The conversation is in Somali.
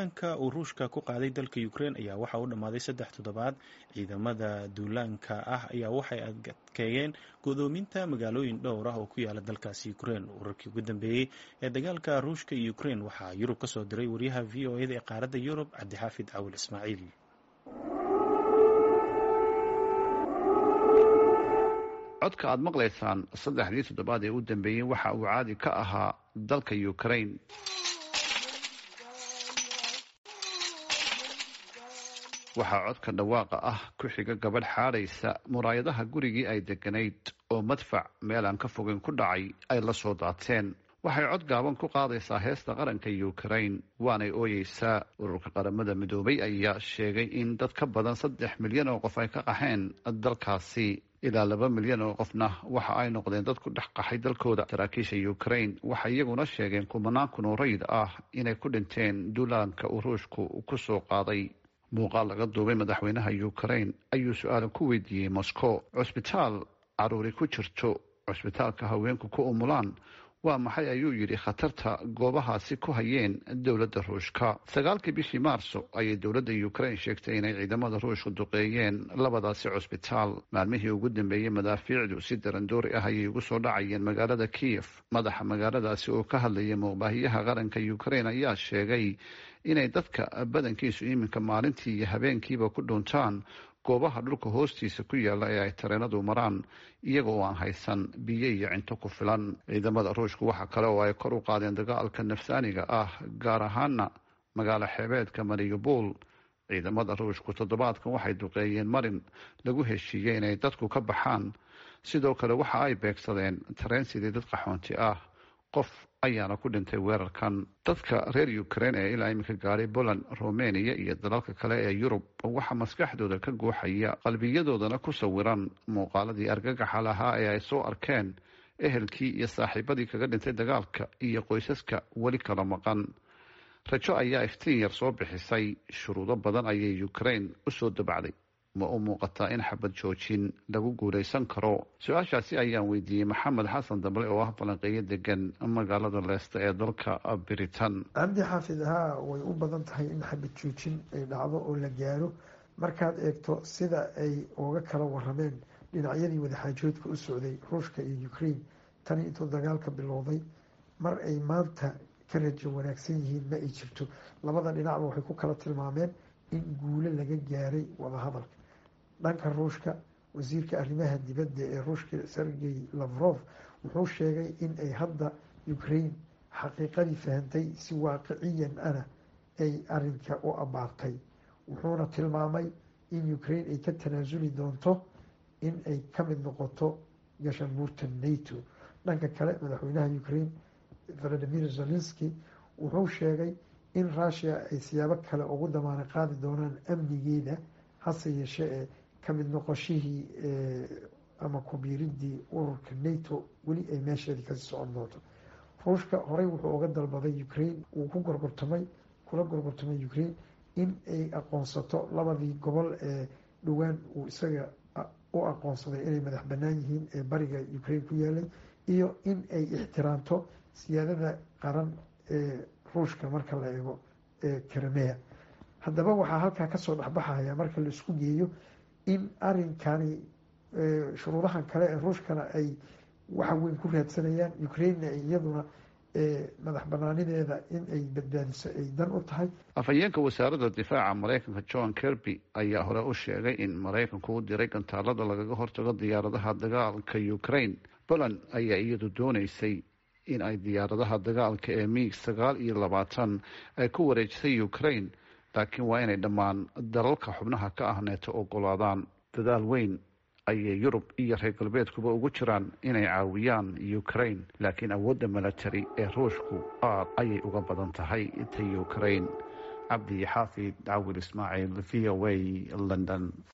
duulaanka uu ruushka ku qaaday dalka ukraine ayaa waxa u dhammaaday saddex toddobaad ciidamada duulaanka ah ayaa waxay adkeeyeen godoominta magaalooyin dhowr ah oo ku yaala dalkaasi ukraine wararkii ugu dambeeyey ee dagaalka ruushka iyo ukraine waxaa yurub ka soo diray wariyaha v o eda ee qaaradda yurub cabdixaafid cawil ismaaciil codka aad maqlaysaan saddexdii toddobaad ee u dambeeyey waxa uu caadi ka ahaa dalka ukraine waxaa codka dhawaaqa ah ku xiga gabadh xaadhaysa muraayadaha gurigii ay deganayd oo madfac meel aan ka fogeyn ku dhacay ay la soo daateen waxay cod gaaban ku qaadaysaa heesta qaranka ukraine waanay ooyeysaa ururka qaramada midoobay ayaa sheegay in dad ka badan saddex milyan oo qof ay ka qaxeen dalkaasi ilaa laba milyan oo qofna waxa ay noqdeen dad ku dhex qaxay dalkooda saraakiisha ukraine waxay iyaguna sheegeen kumanaan kun oo rayid ah inay ku dhinteen duulaanka uu ruushku ku soo qaaday muuqaal laga duubay madaxweynaha ukraine ayuu su-aala ku weydiiyey moscow cusbitaal caruuri ku jirto cusbitaalka haweenku ku umulaan waa maxay ayuu yidhi khatarta goobahaasi ku hayeen dowladda ruushka sagaalkii bishii maarso ayay dowladda ukraine sheegtay inay ciidamada ruushka duqeeyeen labadaasi cusbitaal maalmihii ugu dambeeyey madaafiicdu si darandoori ah ayay ugu soo dhacayeen magaalada kiyef madaxa magaaladaasi oo ka hadlayay muuqbaahiyaha qaranka ukraine ayaa sheegay inay dadka badankiisu iminka maalintii iyo habeenkiiba ku dhuuntaan goobaha dhulka hoostiisa ku yaala ee ay tareenadu maraan iyaga oo aan haysan biyo iyo cinto ku filan ciidamada ruushku waxa kale oo ay kor u qaadeen dagaalka nafsaaniga ah gaar ahaana magaalo xeebeedka mariupol ciidamada ruushku toddobaadkan waxay duqeeyeen marin lagu heshiiyey inay dadku ka baxaan sidoo kale waxa ay beegsadeen tareen sidii dad qaxoonti ah qof ayaana ku dhintay weerarkan dadka reer ukraine ee ilaa iminka gaadhay poland romania iyo dalalka kale ee yurub waxaa maskaxdooda ka guuxaya qalbiyadoodana ku sawiran muuqaaladii argagaxa lahaa ee ay soo arkeen ehelkii iyo saaxiibadii kaga dhintay dagaalka iyo qoysaska weli kala maqan rajo ayaa iftiin yar soo bixisay shuruudo badan ayay ukraine usoo dabacday ma u muuqataa in xabad joojin lagu guulaysan karo su-aashaasi ayaan weydiiyey maxamed xasan dable oo ah falanqeeyo degan magaalada leesta ee dalka britain cabdi xaafid haa way u badan tahay in xabad joojin ay dhacdo oo la gaaro markaad eegto sida ay uga kala warameen dhinacyadii wadaxaajoodka u socday ruushka iyo ukraine tani intuu dagaalka bilowday mar ay maanta ka rajo wanaagsan yihiin ma ay jirto labada dhinacba waxay ku kala tilmaameen in guulo laga gaaray wadahadalka dhanka ruushka wasiirka arrimaha dibadda ee ruushka sergey lavrov wuxuu sheegay in ay hadda ukraine xaqiiqadii fahantay si waaqiciyan ana ay arinka u abaartay wuxuuna tilmaamay in ukraine ay ka tanaasuli doonto in ay ka mid noqoto gashabuurta nato dhanka kale madaxweynaha ukraine valadimir zelenski wuxuu sheegay in rushia ay siyaabo kale ugu damaana qaadi doonaan amnigeeda hase yeeshee ee kamid noqoshihii ama kubiiridii ururka nato weli ay meesheedii kasii socon doonto ruushka horey wuxuu uga dalbaday ukraine uu ku gorgortamay kula gorgortamay ukraine in ay aqoonsato labadii gobol ee dhowaan uu isaga u aqoonsaday inay madax banaan yihiin ee bariga ukraine ku yaalay iyo in ay ixtiraamto siyaadada qaran ee ruushka marka la eego ee karamea haddaba waxaa halkaa kasoo dhexbaxaya marka la isku geeyo in arinkani shuruudahan kale ee ruushkana ay waxa weyn ku raadsanayaan ukrainena iyaduna madax banaanideeda in ay badbaadiso ay dan u tahay afhayeenka wasaaradda difaaca maraykanka john kirby ayaa hore u sheegay in maraykanku u diray gantaalada lagaga hortago diyaaradaha dagaalka ukraine poland ayaa iyadu dooneysay in ay diyaaradaha dagaalka ee miig sagaal iyo labaatan ay ku wareejisay ukraine laakiin waa inay dhammaan dalalka xubnaha ka ah neeto ogolaadaan dadaal weyn ayay yurub iyo reer galbeedkuba ugu jiraan inay caawiyaan ukraine laakiin awoodda milatary ee ruushku aad ayay uga badan tahay ta ukraine cabdi xaafid cawil ismaaciil v o a london